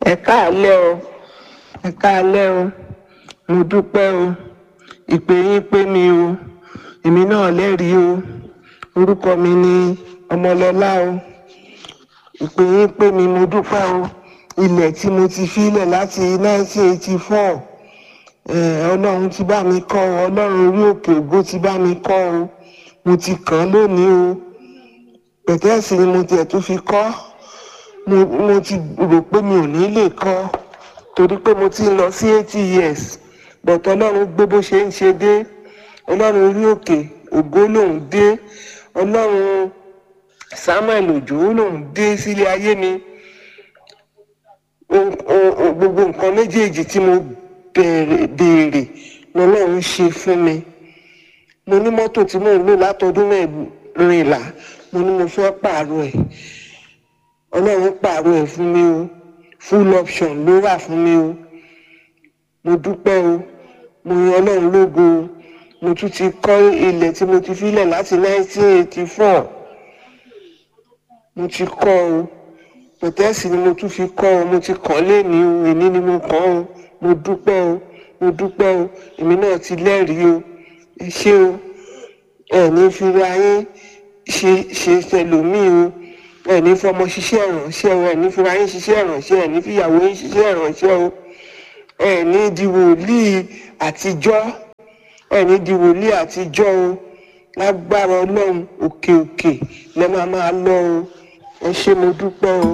ẹ káàlẹ́ o ẹ káàlẹ́ o mo dúpẹ́ o ìpè yín pé mi o èmi náà lẹ́rìí o orúkọ mi ni ọmọlọ́lá o ìpè yín pé mi mo dúpẹ́ o ilẹ̀ tí mo ti filẹ̀ láti 1984 eh, ọlọ́run ti bá mi kọ́ ọ ọlọ́run orí òkè ògo ti bá mi kọ́ ọ mo ti kàn án lónìí o pẹ̀tẹ́ẹ̀sì ni mo tiẹ̀ tún fi kọ́ mo mo ti rò pé mi ò ní lè kọ́ torí pé mo ti ń lọ sí eighty years but ọlọ́run gbé bó ṣe ń ṣe dé ọlọ́run orí òkè ògo lòún dé ọlọ́run samuel òjò lòún dé sílé ayé mi o- o- o- gbogbo nǹkan méjèèjì tí mo bẹ̀rẹ̀ béèrè lọ́lọ́run ṣe fún mi mo ní mọ́tò tí mò ń lò látọdún mẹ́rìnlá mo ní mo fẹ́ pààrọ̀ ẹ̀ ọlọ́run pààrọ̀ ẹ̀ fún mi o full option ló wà fún mi o mo dúpẹ́ o mo yan ọlọ́run lógo o mo tún ti kọ́ ilẹ̀ tí mo ti filẹ̀ láti 1984 mo ti kọ́ o pẹ̀tẹ́ẹ̀sì ni mo tún fi kọ́ ọ mo ti kàn léèní o èní ni mo kàn o mo dúpẹ́ o mo dúpẹ́ o èmi náà ti lẹ́rìí o ẹ ṣé o ẹ ní fira yín ṣe ṣe tẹlòmíì o ẹ ní fọmọ ṣiṣẹ́ ìrànṣẹ́ o ẹ ní fira yín ṣiṣẹ́ ìrànṣẹ́ ẹ ní fìyàwó yín ṣiṣẹ́ ìrànṣẹ́ o ẹ ní di wòlíì àtijọ́ ẹ ní di wòlíì àtijọ́ o lágbára ọlọ́run òkè òkè lẹ́ máa máa lọ o ẹ ṣé mo dúpẹ́ o.